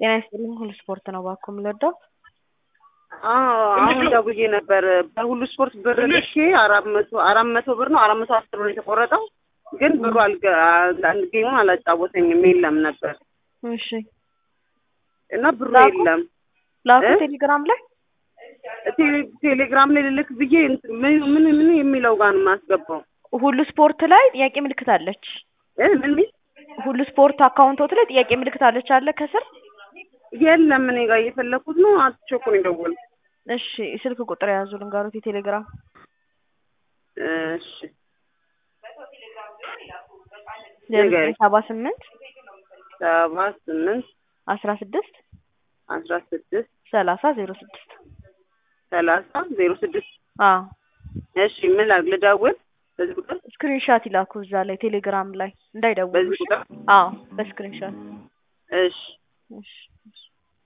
ጤና ይስጥልኝ ሁሉ ስፖርት ነው እባክዎ የምንወደው አሁን ደውዬ ነበር። በሁሉ ስፖርት ብር ልኬ አራት መቶ አራት መቶ ብር ነው አራት መቶ አስር ብር የተቆረጠው ግን ብሩ አልገ ጌሙን አላጫወተኝም የለም ነበር እሺ እና ብሩ ላኩ? የለም። ላኩ እ? ቴሌግራም ላይ ቴሌ- ቴሌግራም ላይ ልልክ ብዬ እንትን ምን ምን ምን የሚለው ጋር ነው የማስገባው? ሁሉ ስፖርት ላይ ጥያቄ ምልክት አለች እ ምን ሚል ሁሉ ስፖርት አካውንቶት ላይ ጥያቄ ምልክት አለች አለ ከስር የለም እኔ ጋር እየፈለኩት ነው። አትቼ እኮ ነው የደወልኩት። እሺ ስልክ ቁጥር የያዙ ልንገሩት የቴሌግራም እሺ ዜሮ ንገሪኝ። ዘጠኝ ሰባ ስምንት ሰባ ስምንት አስራ ስድስት አስራ ስድስት ሰላሳ ዜሮ ስድስት ሰላሳ ዜሮ ስድስት አዎ እሺ ምን ላድርግ? ልደውል በዚህ ቁጥር ስክሪንሻት ይላኩ እዛ ላይ ቴሌግራም ላይ እንዳይደውሉ በዚህ ቁጥር አዎ በስክሪንሻት እሺ እሺ እሺ